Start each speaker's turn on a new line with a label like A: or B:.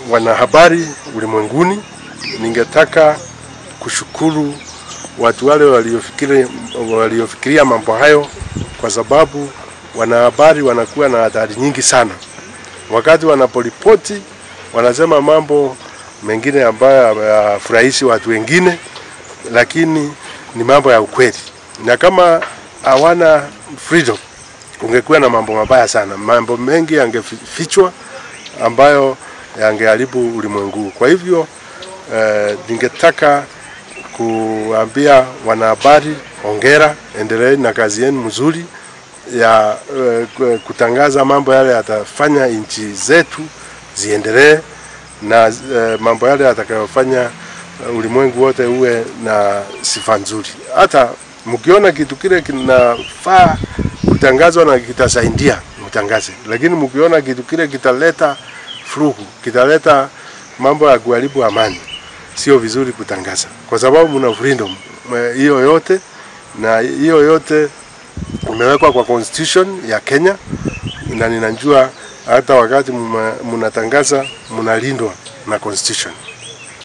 A: wanahabari ulimwenguni, ningetaka kushukuru watu wale waliofikiri, waliofikiria mambo hayo, kwa sababu wanahabari wanakuwa na hatari nyingi sana. Wakati wanaporipoti wanasema mambo mengine ambayo hayafurahishi watu wengine, lakini ni mambo ya ukweli, na kama hawana freedom kungekuwa na mambo mabaya sana, mambo mengi yangefichwa ambayo yangeharibu ulimwengu. Kwa hivyo eh, ningetaka kuambia wanahabari, hongera, endeleeni na kazi yenu mzuri ya eh, kutangaza mambo yale yatafanya nchi zetu ziendelee na eh, mambo yale yatakayofanya ulimwengu wote uwe na sifa nzuri. Hata mkiona kitu kile kinafaa kutangazwa na kitasaidia, mtangaze, lakini mkiona kitu kile kitaleta furugu, kitaleta mambo ya kuharibu amani, sio vizuri kutangaza, kwa sababu mna freedom hiyo yote, na hiyo yote imewekwa kwa constitution ya Kenya, na ninajua hata wakati mnatangaza mnalindwa na constitution.